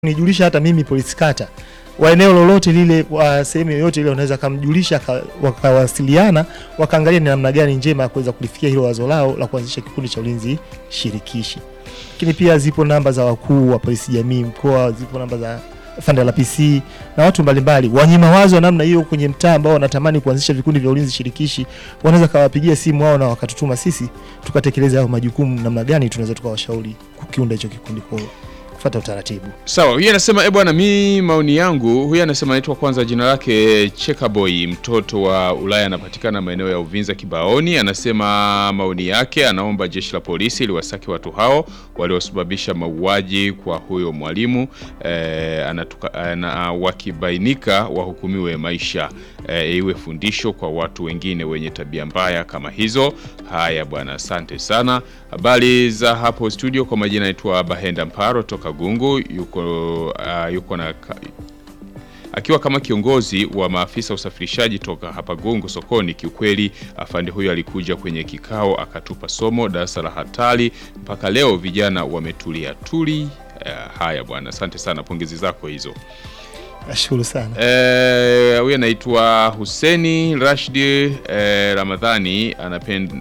nijulisha hata mimi polisi kata wa eneo lolote lile wa sehemu yoyote ile wanaweza kamjulisha ka- wakawasiliana wakaangalia ni namna gani njema ya kuweza kulifikia hilo wazo lao la kuanzisha kikundi cha ulinzi shirikishi. Lakini pia zipo namba za wakuu wa polisi jamii mkoa, zipo namba za fanda la PC na watu mbalimbali wenye mawazo ya namna hiyo kwenye mtaa ambao wanatamani kuanzisha vikundi vya ulinzi shirikishi, wanaweza kawapigia simu wao na wakatutuma sisi tukatekeleza hayo majukumu, namna gani tunaweza tukawashauri kukiunda hicho kikundi kwa kufuata utaratibu. Sawa, huyu anasema eh, bwana, mi maoni yangu, huyu anasema anaitwa kwanza, jina lake Chekaboy, mtoto wa Ulaya, anapatikana maeneo ya Uvinza Kibaoni. Anasema maoni yake, anaomba jeshi la polisi liwasake watu hao waliosababisha mauaji kwa huyo mwalimu eh, anatuka, ana, wakibainika wahukumiwe maisha eh, iwe fundisho kwa watu wengine wenye tabia mbaya kama hizo. Haya bwana, asante sana. Habari za hapo studio, kwa majina naitwa Bahenda Mparo toka Gungu, yuko uh, yuko na ka- akiwa kama kiongozi wa maafisa usafirishaji toka hapa Gungu sokoni. Kiukweli afande huyo alikuja kwenye kikao akatupa somo darasa la hatari, mpaka leo vijana wametulia tuli. Uh, haya bwana, asante sana, pongezi zako hizo. Nashukuru sana. Eh, huyu anaitwa Huseni Rashidi eh, Ramadhani anapenda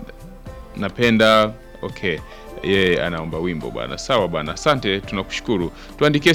napenda okay yeye anaomba wimbo bwana. Sawa bwana, asante, tunakushukuru. Tuandikie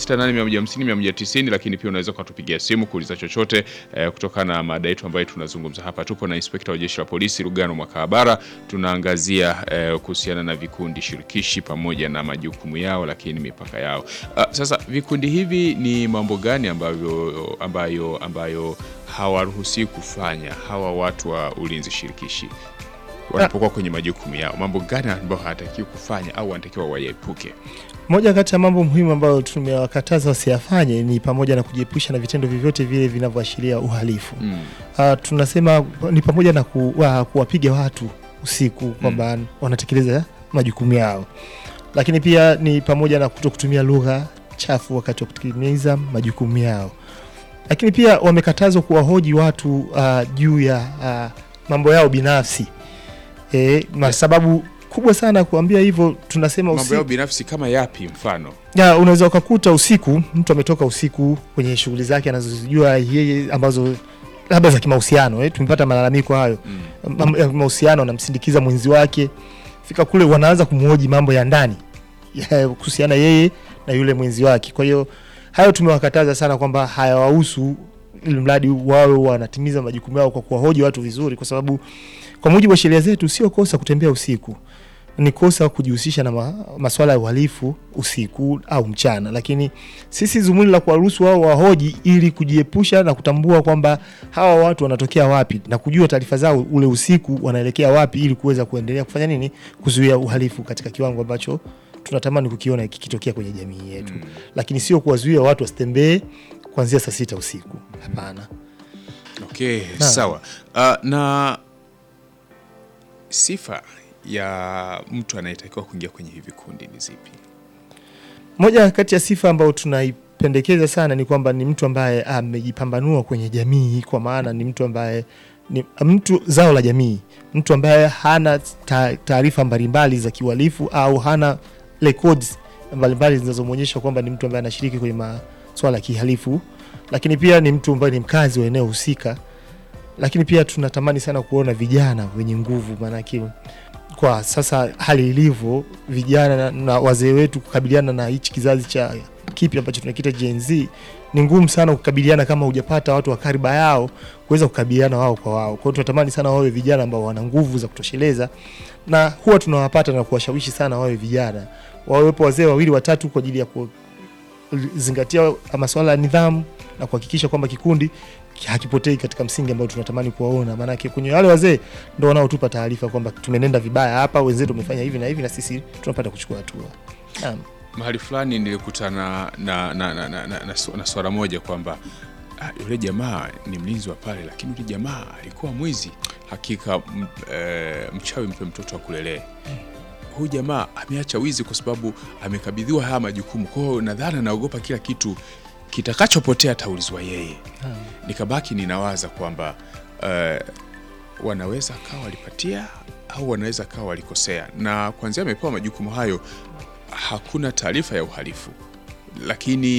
0768150190 lakini pia unaweza ukatupigia simu kuuliza chochote eh, kutokana na mada yetu ambayo tunazungumza hapa. Tupo na inspekta wa jeshi la polisi Lugano Mwakahabara, tunaangazia eh, kuhusiana na vikundi shirikishi pamoja na majukumu yao, lakini mipaka yao. Ah, sasa vikundi hivi ni mambo gani ambayo ambayo ambayo hawaruhusiwi kufanya hawa watu wa ulinzi shirikishi wanapokuwa kwenye majukumu yao, mambo gani ambayo hawatakiwi kufanya au wanatakiwa wayaepuke? Moja kati ya mambo muhimu ambayo tumewakataza wasiyafanye ni pamoja na kujiepusha na vitendo vyovyote vile vinavyoashiria uhalifu. Mm. Uh, tunasema ni pamoja na ku, wa, kuwapiga watu usiku kwamba wanatekeleza majukumu yao, lakini pia ni pamoja na kuto kutumia lugha chafu wakati wa kutekeleza majukumu yao, lakini pia wamekatazwa kuwahoji watu uh, juu ya uh, mambo yao binafsi e, na sababu kubwa sana kuambia hivyo tunasema Mambo usiku yao binafsi kama yapi? Mfano ya unaweza ukakuta usiku mtu ametoka usiku kwenye shughuli zake anazozijua yeye ambazo labda za kimahusiano eh, tumepata malalamiko hayo mm. mambo ya mahusiano, anamsindikiza mwenzi wake, fika kule wanaanza kumhoji mambo ya ndani ya kuhusiana yeye na yule mwenzi wake. Kwa hiyo hayo tumewakataza sana kwamba hayawahusu, ili mradi wawe wanatimiza majukumu yao kwa kuwahoji watu vizuri, kwa sababu kwa mujibu wa sheria zetu sio kosa kutembea usiku ni kosa kujihusisha na ma, maswala ya uhalifu usiku au mchana, lakini sisi zumuni la kuwaruhusu wao wahoji ili kujiepusha na kutambua kwamba hawa watu wanatokea wapi na kujua taarifa zao ule usiku wanaelekea wapi, ili kuweza kuendelea kufanya nini, kuzuia uhalifu katika kiwango ambacho tunatamani kukiona kikitokea kwenye jamii yetu, Mm. lakini sio kuwazuia watu wasitembee kuanzia saa sita usiku. Hapana. Okay, Na. sawa. Uh, na sifa ya mtu anayetakiwa kuingia kwenye hivi vikundi ni zipi? Moja kati ya sifa ambayo tunaipendekeza sana ni kwamba ni mtu ambaye amejipambanua kwenye jamii, kwa maana ni mtu ambaye ni mtu zao la jamii, mtu ambaye hana ta- taarifa mbalimbali za kiuhalifu au hana records mbalimbali zinazomwonyesha kwamba ni mtu ambaye anashiriki kwenye maswala ya kihalifu, lakini pia ni mtu ambaye ni mkazi wa eneo husika, lakini pia tunatamani sana kuona vijana wenye nguvu, maanake kwa sasa hali ilivyo, vijana na, na wazee wetu kukabiliana na hichi kizazi cha kipi ambacho tunakita Gen Z ni ngumu sana kukabiliana kama hujapata watu wa kariba yao kuweza kukabiliana wao kwa wao. Kwa hiyo tunatamani sana wawe vijana ambao wana nguvu za kutosheleza, na huwa tunawapata na kuwashawishi sana wawe vijana, wawepo wazee wawili watatu kwa ajili ya kuzingatia masuala ya nidhamu na kuhakikisha kwamba kikundi hakipotei katika msingi ambao tunatamani kuwaona. Maanake kwenye wale wazee ndo wanaotupa taarifa kwamba tumenenda vibaya hapa, wenzetu wamefanya hivi na hivi, na sisi tunapata kuchukua hatua. Naam. Mahali fulani nilikutana na, na, na, na, na, na, su- na swala moja kwamba ah, yule jamaa ni mlinzi wa pale, lakini yule jamaa alikuwa mwizi. Hakika m, e, mchawi mpe mtoto akulelea. Huyu jamaa ameacha wizi kwa sababu amekabidhiwa haya majukumu. Kwa hiyo nadhani anaogopa kila kitu kitakachopotea ataulizwa yeye. Naam. Nikabaki ninawaza kwamba eh, wanaweza kawa walipatia au wanaweza kawa walikosea, na kwanzia amepewa majukumu hayo hakuna taarifa ya uhalifu lakini